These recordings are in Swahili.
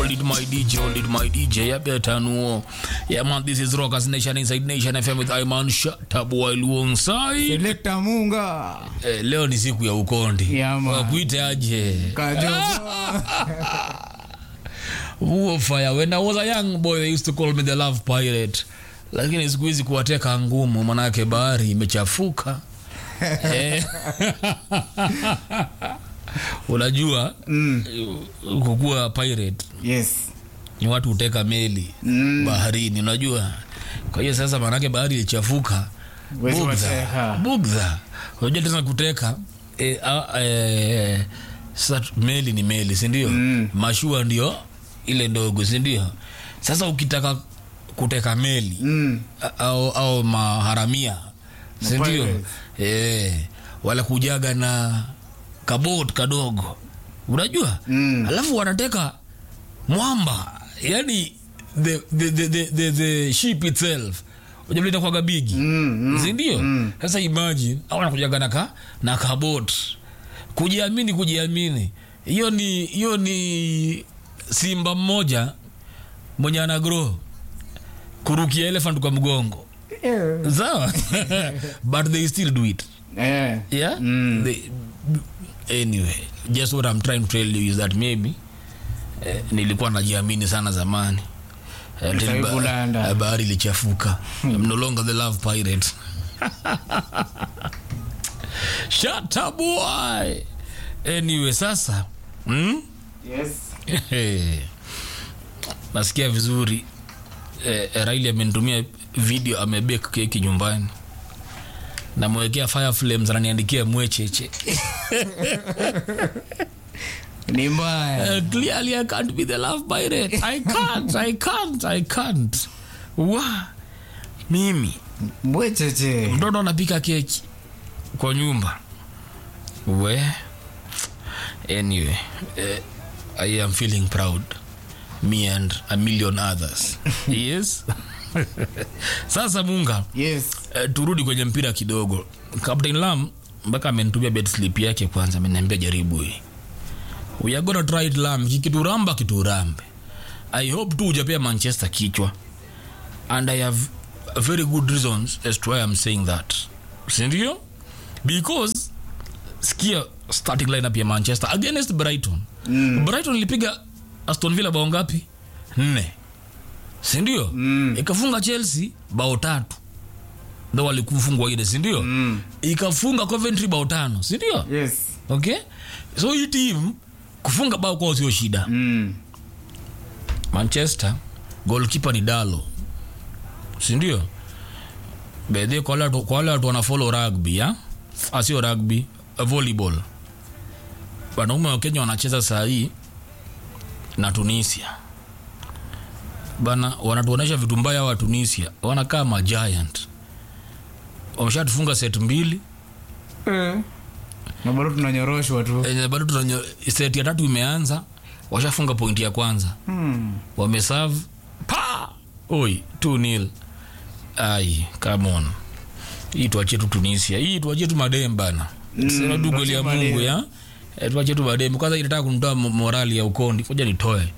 Hold it, my DJ. Hold it, my DJ. I better know. Yeah, man, this is Rockers Nation Inside Nation FM with Iman Shatabu alongside. Selekta Munga Eh, leo ni siku ya ukondi. Yeah, man. Wakuite aje? Kajogo Huo fire. When I was a young boy, they used to call me the love pirate. Lakini siku hizi kuwateka ngumu, manake bahari imechafuka. Eh. Unajua mm. kukuwa pirate Yes ni watu huteka meli Mm. baharini, unajua. Kwa hiyo sasa, maanake bahari ilichafuka, Wezi bugdha wateka. bugdha. Unajua tena kuteka e, a, e, sasa meli ni meli, si ndio? Mm. Mashua ndio ile ndogo, si ndio? Sasa ukitaka kuteka meli mm. a- au, au maharamia si ndio? Mapirates. Eh, wala kujaga na kabot kadogo, unajua Mm. alafu wanateka mwamba, yani the, the, the, the, the, the ship itself ujamleta kwaga bigi Mm, mm, sindio? mm. Sasa imagine au wanakujaga na ka na kabot, kujiamini kujiamini, hiyo ni hiyo ni simba mmoja mwenye ana grow kurukia elephant kwa mgongo Eh. sawa but they still do it Eh. yeah Mm. they, anyway just what i'm trying to tell you is that maybe eh, nilikuwa najiamini sana zamani Eh, Sasa till ba- kulanda. eh, bahari ilichafuka I'm no longer the love pirate shut up boy anyway sasa hmm? Yes nasikia vizuri eh, eh, Raili amenitumia video amebake keki nyumbani namwekea fire flames ananiandikia mwecheche ni mbaya Uh, clearly I can't be the love pirate. I can't, I can't, I can't. Wa mimi mwecheche mtoto anapika keki kwa nyumba we anyway uh, I am feeling proud me and a million others yes sasa munga yes uh, turudi kwenye mpira kidogo captain lam mpaka amenitumia bed slip yake kwanza ameniambia jaribu hii we are gonna try it lam kikituramba kiturambe i hope tu ujapea manchester kichwa and i have very good reasons as to why i'm saying that sindio because skia starting lineup ya manchester against brighton Mm. brighton ilipiga aston villa bao ngapi nne sindio Mm. ikafunga chelsea bao tatu ndo walikufungwa ile sindio Mm. ikafunga coventry bao tano sindio yes okay so hii team kufunga bao kwao sio shida mm. manchester golkipa ni dalo sindio bedhe kwa wale watu- kwa wale watu wanafolo rugby ya asio rugby uh, volleyball wanaume wa kenya wanacheza saa hii na tunisia bana wanatuonyesha vitu mbaya wa tunisia wanakaa majiant wameshatufunga set mbili eh. na bado tunanyoroshwa tu Eh, bado tunanyo set ya tatu imeanza washafunga pointi ya kwanza hmm. wameserve pa oi 2 nil ai come on hii tuachie tu tunisia hii tuachie tu madem bana Mm, sema tu kweli ya tuachie mungu madem. ya Eh, tuachie tu madem kwanza inataka kunitoa mo- morali ya ukondi koja nitoe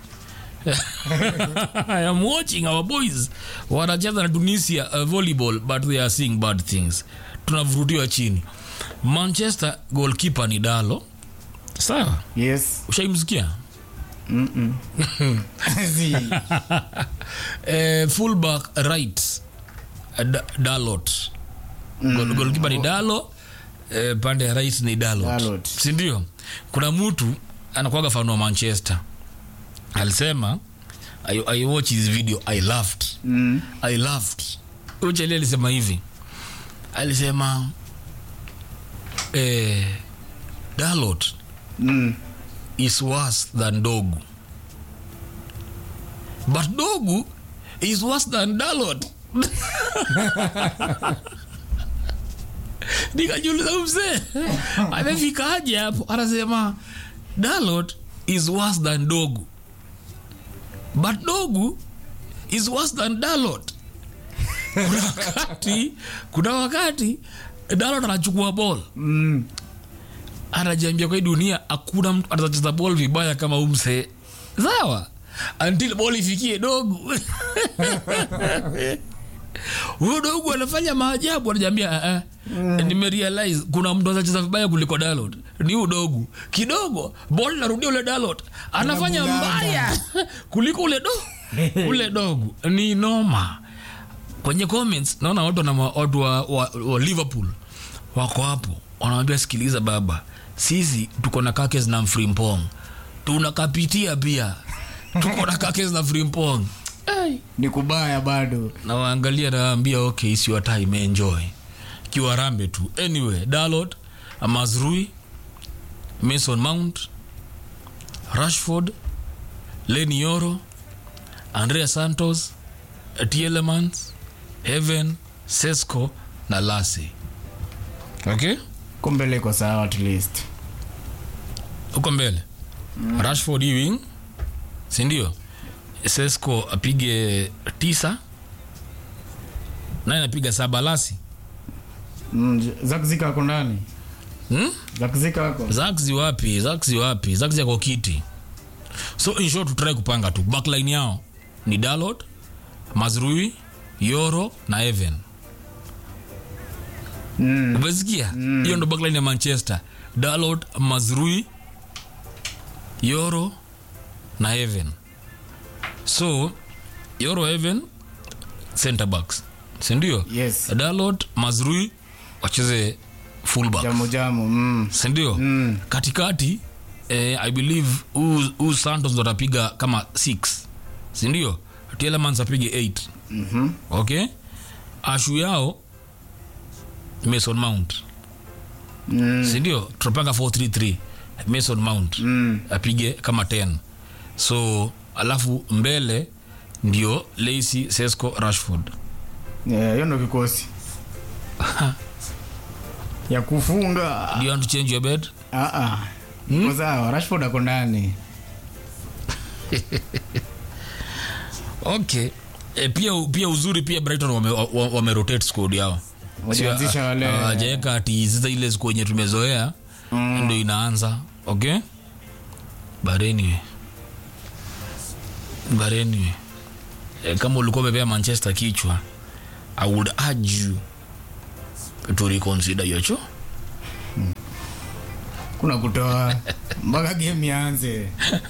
I am watching our boys wanacheza na tunisia uh, volleyball but they are seeing bad things tunavurutiwa chini manchester goalkeeper ni dalo sawa yes ushaimsikia Mm-mm. Si. eh, fullback right eh, Da- dalot mm. golkipa ni dalo eh, pande ya right ni dalot, Dalot. sindio kuna mtu anakuaga fan wa manchester alisema I, I watch his video i laughed Mm. i laughed ucheli alisema hivi alisema eh, dalot Mm. is worse than dogu but dogu is worse than dalot nikajiuliza mzee amefikaje hapo anasema dalot is worse than dogu but dogu is worse than dalot kuna wakati kuna wakati dalot anachukua bol Mm. anajiambia kwa hii dunia hakuna mtu atacheza bol vibaya kama umse sawa until ball ifikie dogu huyo dogu anafanya maajabu anajambia uh, uh, nimerealize kuna mtu anacheza vibaya kuliko dalot ni udogu kidogo bol narudia ule dalot anafanya Anabulanga. mbaya kuliko ule do ule dogu ni noma kwenye comments naona watu na watu wa, wa, wa liverpool wako hapo wanawambia sikiliza baba sisi tuko na kakes na mfrimpong tunakapitia pia tuko na kakes na frimpong ni kubaya bado nawaangalia nawaambia okay it's your time enjoy kiwarambe tu anyway dalot mazrui mason mount rashford leni yoro andrea santos tielemans heaven sesco na lasi okay kumbele iko sawa at least huko mbele mm. rashford hii wing sindio sesco apige tisa naye anapiga saba lasi mm, zakzika ako ndani hmm? zakzika ako zaxi wapi zaxi wapi zaxi yako kiti so in short tutrai kupanga tu backline yao ni dalot mazrui yoro na even mm. umesikia hiyo ndo backline ya manchester dalot mazrui yoro na even so yoro even center backs sindio yes dalot mazrui wacheze fullback jamu jamu mm. sindio Mm. katikati eh, i believe huu huu santos ndo atapiga kama 6 sindio tielemans apige 8 Mhm. okay ashu yao mason mount Mm. sindio tunapanga 433 mason mount Mm. apige kama 10 so alafu mbele ndio lacy sesco rashford Yeah, hiyo ndo kikosi ya kufunga do you want to change your bed Ah, ah. iko sawa rashford ako ndani okay e, pia pia uzuri pia brighton wame, wa- wame rotate squad yao Wajaanzisha wale- wajaweka ati sasa ile siku yenye tumezoea Mm. ndo inaanza okay but anyway but anyway e, kama ulikuwa umepea manchester kichwa i would urge you to reconsider yocho kuna kutoa mpaka game ianze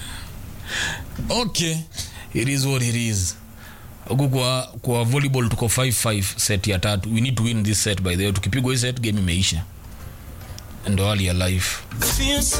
okay it is what it is huku kwa, kwa volleyball tuko 5-5 set ya tatu we need to win this set by the way tukipigwa hii set game imeisha ndo hali ya life Feel so